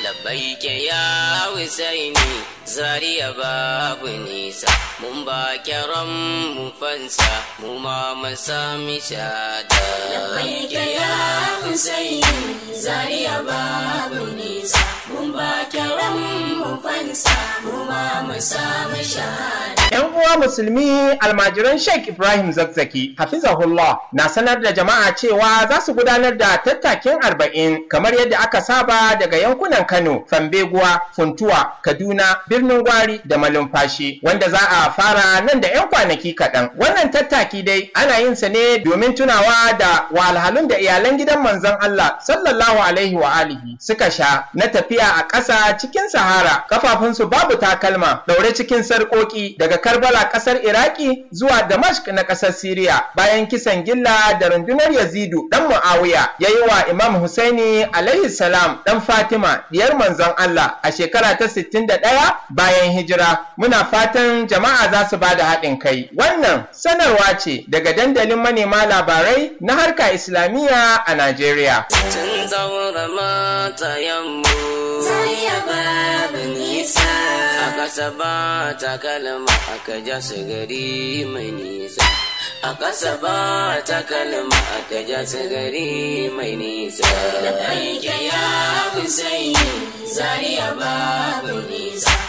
labbaike ya husaini zariya babu nisa mun ba kiran mu fansa mu ma mu sami shada labbaike ya husaini zariya babu nisa mun ba kiran mu fansa mu ma mu sami shahada ‘Yan uwa musulmi almajiran Sheikh Ibrahim Zakzaki, Hafizahullah, na sanar da jama'a cewa za su gudanar da tattakin arba'in kamar yadda aka saba daga yankunan Kano, Fambeguwa, Funtuwa, Kaduna, Birnin Gwari da Malumfashi, wanda za a fara nan da ‘yan kwanaki kaɗan. Wannan tattaki dai ana yin sa ne domin tunawa da wahalhalun da iyalan gidan manzon Allah sallallahu alaihi wa alihi suka sha na tafiya a ƙasa cikin Sahara, kafafunsu babu takalma, ɗaure cikin sarƙoƙi daga Karbala ƙasar Iraki zuwa Damashq na ƙasar Siriya bayan kisan gilla da rundunar Yazidu ɗan Muawiya ya yi wa Imam Husaini alaihi salam ɗan Fatima diyar manzon Allah a shekara ta 61 bayan hijira. Muna fatan jama'a za su ba da haɗin kai. Wannan sanarwa ce daga dandalin manema labarai na harka Islamiyya a Najeriya. tun zaura matayenmu zariya babu nisa a ƙasa ba takalma aka ja su gari mai nisa a ƙasa ba takalma aka ja su gari mai nisa labbaike ya husaini zariya babu nisa